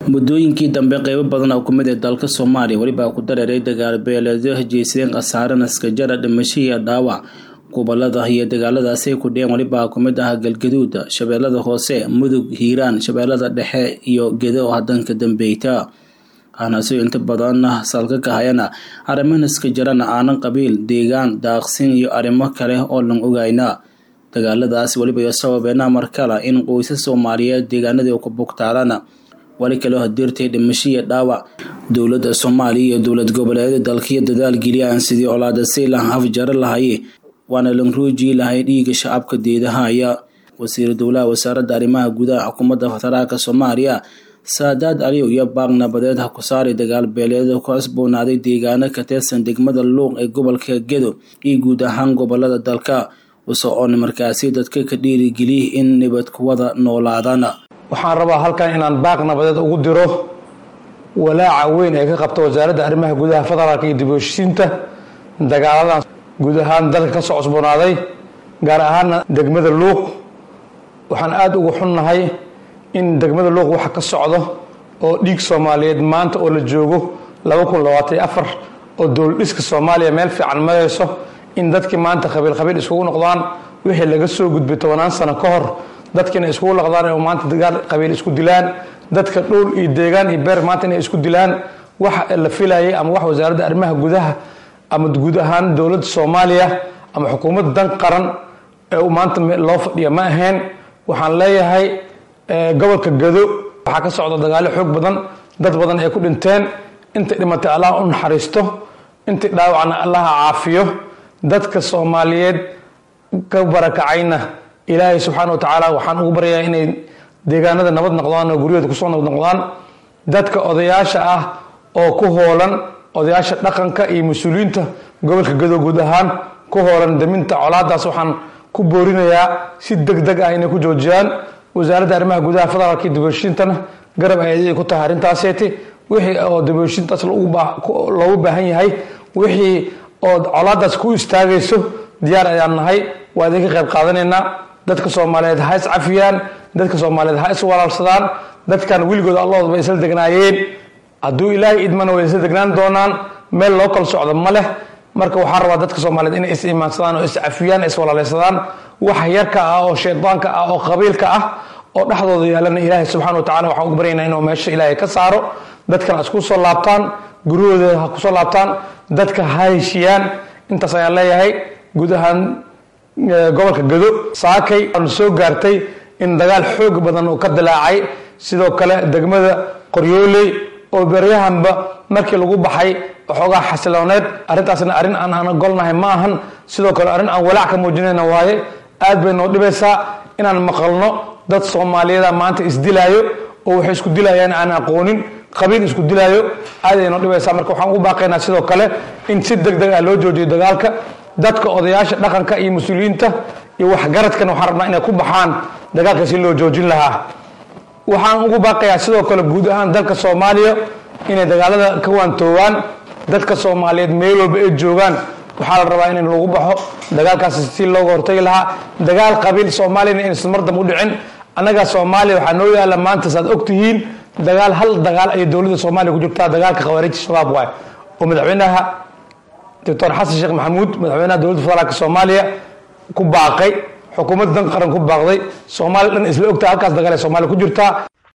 muddooyinkii dambe qeybo badan oo kumid ee dalka soomaaliya welibaa ku dareeray dagaal beeleedyo hejeysadeen khasaare naskajara dhimasho iyo dhaawac gobolada iyo dagaaladaasi ay ku dhiyeen welibaa kumid ah galgaduud shabeellada hoose mudug hiiraan shabeellada dhexe iyo gedo oo hadanka dambeyta hanaasoo inta badan salka ka hayana arrimo naskajarana aanan qabiil deegaan daaqsin iyo arrimo kale oo lan ogayna dagaaladaas weliba iyo sababeena markale in qoysas soomaaliyeed deegaanadii ku bugtaalana wali kaloo hadirtay dhimasho iyo dhaawac dowladda soomaaliya iyo dowlad goboleedyada dalkiyo dadaal geliyaan sidii colaada saylan afjaro lahaye waana lan ruujii lahay dhiiga shacabka deedahaya wasiir dowlaha wasaaradda arrimaha gudaha xukuumadda federaalka soomaaliya saadaad aliyow iyo baaq nabadeed ha ku saari dagaal beeleeda ku cusboonaaday deegaano ka tirsan degmada luuq ee gobolka gedo iyo guud ahaan gobolada dalka usocoon markaasi dadka ka dhiirigeliya in nabad kuwada noolaadaan waxaan rabaa halkan inaan baaq nabadeed ugu diro walaaca weyn ee ka qabta wasaaradda arrimaha gudaha federaalka iyo dib u heshiisiinta dagaaladan guud ahaan dalka ka soo cusboonaaday gaar ahaana degmada luuq waxaan aada ugu xunnahay in degmada luuq waxa ka socdo oo dhiig soomaaliyeed maanta oo la joogo laba kun labaatan afar oo dowladhiska soomaaliya meel fiican marayso in dadkii maanta qabiil qabiil iskugu noqdaan wixii laga soo gudbay tobanaan sano ka hor dadkiina iskugu noqdaan oo maanta dagaal qabiil isku dilaan dadka dhowl iyo deegaan iyo beer maanta inay isku dilaan wax la filayay ama wax wasaaradda arrimaha gudaha ama guud ahaan dowladda soomaaliya ama xukuumadda dan qaran ee maanta loo fadhiya ma ahayn waxaan leeyahay gobolka gado waxaa ka socda dagaalo xoog badan dad badan ay ku dhinteen intay dhimatay allah u naxariisto intay dhaawacna allaha caafiyo dadka soomaaliyeed ka barakacayna ilaahay subxaana wa tacaala waxaan ugu baryayaa inay deegaanada nabad noqdaan oo guryahooda kusoo nabad noqdaan dadka odayaasha ah oo ku hoolan odayaasha dhaqanka iyo mas-uuliyiinta gobolka gado guud ahaan ku hoolan daminta colaadaas waxaan ku boorinayaa si deg deg ah inay ku joojiyaan wasaaradda arrimaha gudaha federaalka iyo dibheshiintana garab ay ku tahay arrintaaseeti wixii oo dibheshiintaas loogu baahan yahay wixii oo colaadaas ku istaagayso diyaar ayaan nahay waa idinka qayb qaadanaynaa dadka soomaaliyeed ha is cafiyaan dadka soomaaliyeed ha is walaalsadaan dadkan weligood allahood bay isla degnaayeen hadduu ilaahay idmana way isla degnaan doonaan meel loo kala socdo ma leh marka waxaan rabaa dadka soomaaliyeed inay is imaansadaan oo is cafiyaan is walaaleysadaan wax yarka ah oo shaydaanka ah oo qabiilka ah oo dhexdooda yaalana ilaahay subxana wa tacala waxaan ugu baryaynaa inuu meesha ilaahay ka saaro dadkan ha isku soo laabtaan guryahooda ha kusoo laabtaan dadka ha heshiyaan intaas ayaan leeyahay guud ahaan gobolka gado saakay aan soo gaartay in dagaal xoog badan uu ka dilaacay sidoo kale degmada qoryooley oo beryahanba markii lagu baxay waxoogaa xasilooneed arrintaasna arrin aan aan ogolnahay ma ahan sidoo kale arrin aan walaac ka muujinayna waaye aad bay noo dhibaysaa inaan maqalno dad soomaaliyada maanta isdilaayo oo waxay isku dilayaan aan aqoonin qabiil isku dilaayo aad ay noo dhibaysaa marka waxaan ugu baaqaynaa sidoo kale in si deg deg ah loo joojiyo dagaalka dadka odayaasha dhaqanka iyo mas-uuliyiinta iyo waxgaradkan waxaan rabnaa inay ku baxaan dagaalka si loo joojin lahaa waxaan ugu baaqayaa sidoo kale guud ahaan dalka soomaaliya inay dagaalada ka waantoowaan dadka soomaaliyeed meel walba ay joogaan waxaa la rabaa in lagu baxo dagaalkaasi si looga hortagi lahaa dagaal qabiil soomaaliyana inaysan mar dambe u dhicin annaga soomaaliya waxaa noo yaala maanta saad ogtihiin dagaal hal dagaal ayay dowladda soomaaliya ku jirtaa dagaalka khawaarijta shabaab waay oo madaxweynaha doctor xasan sheekh maxamuud madaxweynaha dowladda federaalka soomaaliya ku baaqay xukuumadda dan qaran ku baaqday soomaaliya dhan isla ogtaha halkaas dagaal ee soomaaliya ku jirtaa